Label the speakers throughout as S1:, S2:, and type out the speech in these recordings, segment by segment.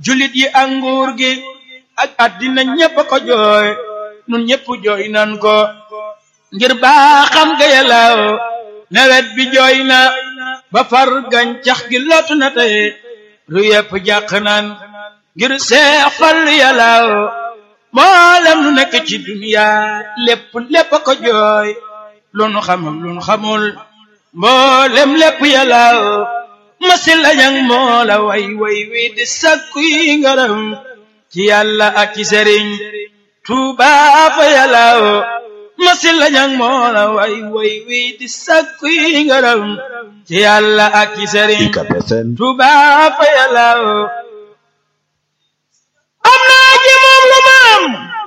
S1: julit yi ak nguur gi ak addina ñépp a ko jooy nun ñépp jooy nan ko ngir baaxam ga yàllaaw nawet bi jooy na ba far gàncax gi lottu na tey ru yépp jàq naan ngir seex fal yàllaaw mboolem lu nekk ci duniya lépp lépp a ko jooy lu nu xamul lu nu xamul mboolem lépp yàllaaw masi lañang moo la way way wi di sakku yi ngaram ci yàlla ak ci sëriñ Tuuba fa yàllaaw masi lañang moo la way way wi di sakku yi ngaram ci yàlla ak ci sëriñ Tuuba fa yàllaaw am naa ci moom lu ma am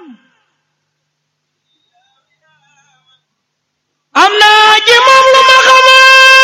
S1: am naa ci moom lu ma xamaa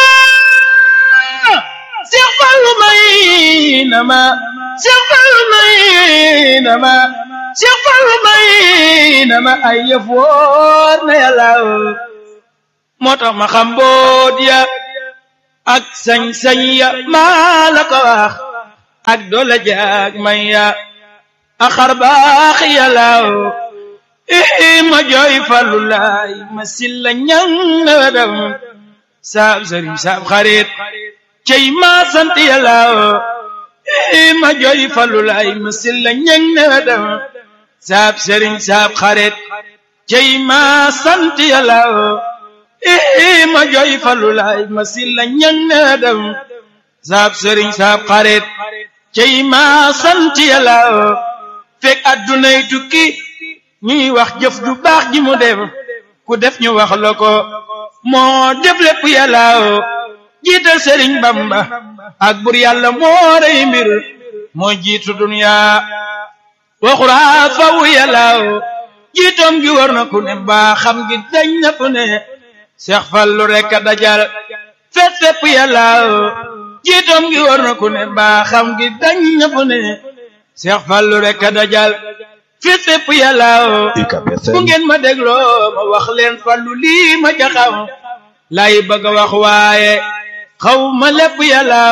S1: Seex Fallu may na ma Seex Fallu may na ma Seex Fallu may na ma ay yëf wóor na yàlla moo tax ma xam boot ya ak sañ-sañ ya maa la ko wax ak doole jaag may ya ak xar baax yàlla ii ma jooy Fallu laay ma silla ñang na dem saab sëriñ saab xarit cey ma sant yàlla ii ma jooy Fallu laay ma silla ñang na dem saab sëriñ saab xarit cey ma sant yàlla ii ma jooy Fallu laay ma silla ñang na dem saab sëriñ saab xarit cey ma sant yàlla fekk addunay tukki ñuy wax jëf ju baax ji mu def ku def ñu wax la ko moo def lépp yàlla jiital sëriñ bamba ak bur yàlla moo rey mbir moo jiitu dunya waxuraa faw yàlla jiitoom gi war na ku ne mbaa xam gi dañ na ku ne seex fallu rekk a dajal fet fépp yàlla jiitoom gi war na ku ne mbaa xam gi dañ na ku ne seex fallu rekk a dajal fi fépp yàlla bu ngeen ma dégloo ma wax leen fallu lii ma jaxam lay bëgg a wax waaye xaw ma lépp yàlla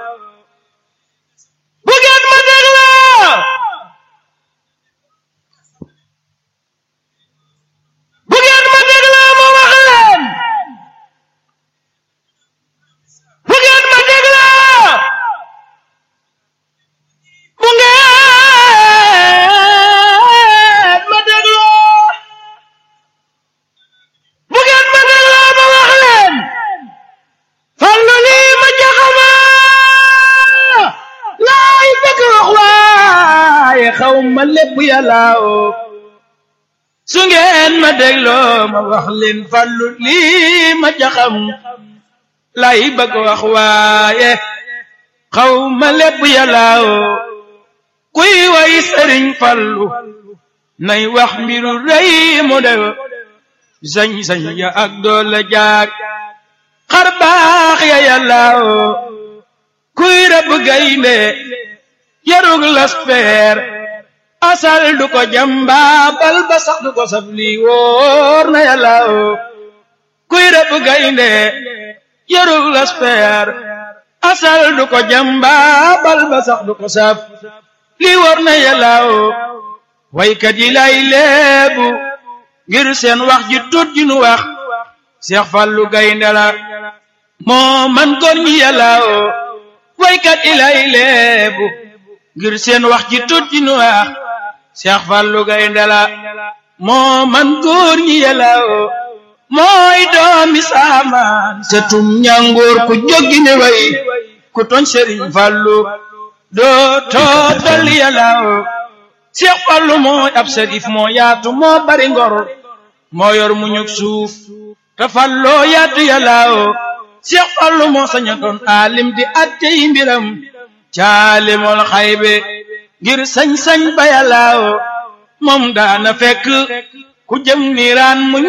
S1: bu ngeen ma dégloo bu ngeen ma dégloo ma wax leen bu ngeen ma dégloo bu ngeen ma dégloo bu ngeen ma dégloo ma wax leen fallu lii ma jaxama laay bëgg wax waaye xaw ma lépp yàlla su ngeen ma dégloo ma wax leen fallu lii ma jaxam laay bëgg wax waaye xaw ma lépp yàlla kuy way sëriñ fallu nay wax mbiru rëy mu def sañ-sañ ya ak doole jaag xar baax ya yàlla kuy rëbb gaynde yarug laspeer asal du ko jamba bal ba sax du ko saf lii wóor na yàlla kuy rëbb gaynde yarug laspeer asal du ko jamba bal ba sax du ko saf lii wóor na yàlla waykat yi lay leebu ngir seen wax ji tut ji nu wax Seex Fallu gaynde la moo man góor ñi yàlla waykat yi lay leebu ngir seen wax ji tut ji nu wax Seex Fallu gaynde la moo man góor ñi yàlla mooy doomi saamaan setum ñangoor ku jóggi ne way ku toñ Sëriñ Fallu doo tootal yàlla Seex Fallu mooy ab sërif moo yaatu moo bari ngor moo yor mu ñug suuf te falloo yaatu yàlla Seex Fallu moo saña doon aalim di atte yi mbiram caalimol xaybe ngir sañ-sañ ba yàlla moom daana fekk ku jëm niiraan mu